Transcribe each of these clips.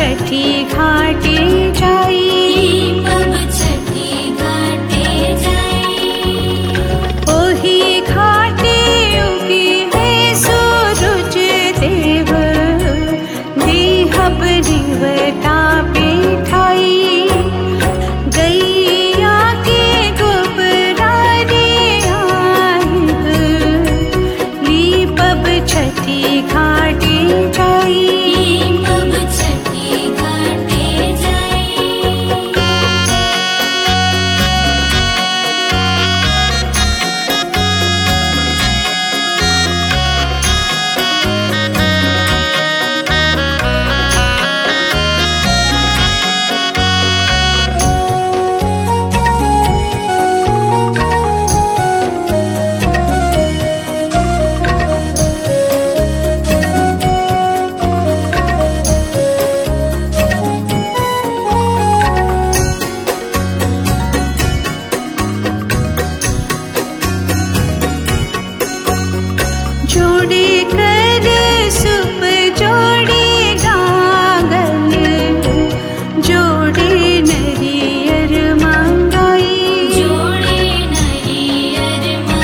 छठी घाटे जाई पब छठी घाटे जाई ओही घाटे उगी है सूरज देव देहब रिवता पिठाई गैया के गोबरा रे आइब लीपब छठी घाटे जाई पब छठी घाटे जाई जोड़े कर सुप जोड़े गागल जोड़े नरियर मंगाई जोड़े नरियर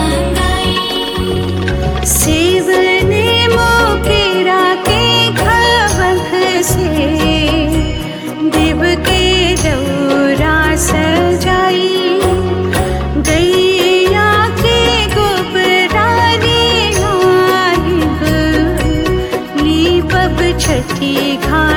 मंगाई सेवने मोकेरा के खबख से देव के दौरा सजाई गैया के गोबरा रे आइब लीपब छठी घाट